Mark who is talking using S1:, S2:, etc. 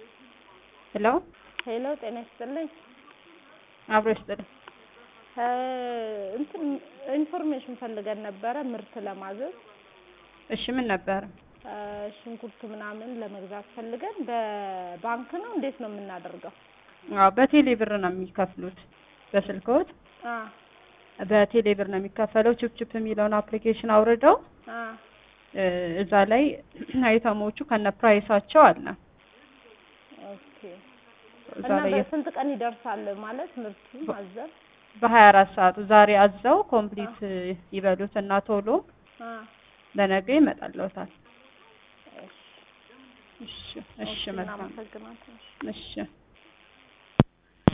S1: ሄሎ
S2: ሄሎ ጤና ይስጥልኝ።
S1: አብሮ ይስጥልኝ።
S2: እ እንትን ኢንፎርሜሽን ፈልገን ነበረ ምርት ለማዘዝ
S1: እሺ ምን ነበር?
S2: እ ሽንኩርት ምናምን ለመግዛት ፈልገን በባንክ ነው እንዴት ነው የምናደርገው?
S1: አዎ በቴሌ ብር ነው የሚከፍሉት። በስልክዎት
S2: አ
S1: በቴሌ ብር ነው የሚከፈለው። ቺፕ ቺፕ የሚለውን አፕሊኬሽን አውርደው
S2: አ
S1: እ እዛ ላይ አይተሞቹ ከነ ፕራይሳቸው አለ።
S2: ኦኬ
S1: እዛ
S2: እና
S1: ላይ
S2: በስንት ቀን ይደርሳል ማለት ምርቱ ማዘዝ?
S1: በሀያ አራት ሰዓቱ ዛሬ አዘው ኮምፕሊት ይበሉት እና ቶሎ
S2: አ
S1: ለነገ ይመጣልዎታል።
S2: እሺ
S1: እሺ እሺ
S2: ኦኬ፣
S1: መልካም
S2: እናመሰግናለን።
S1: እሺ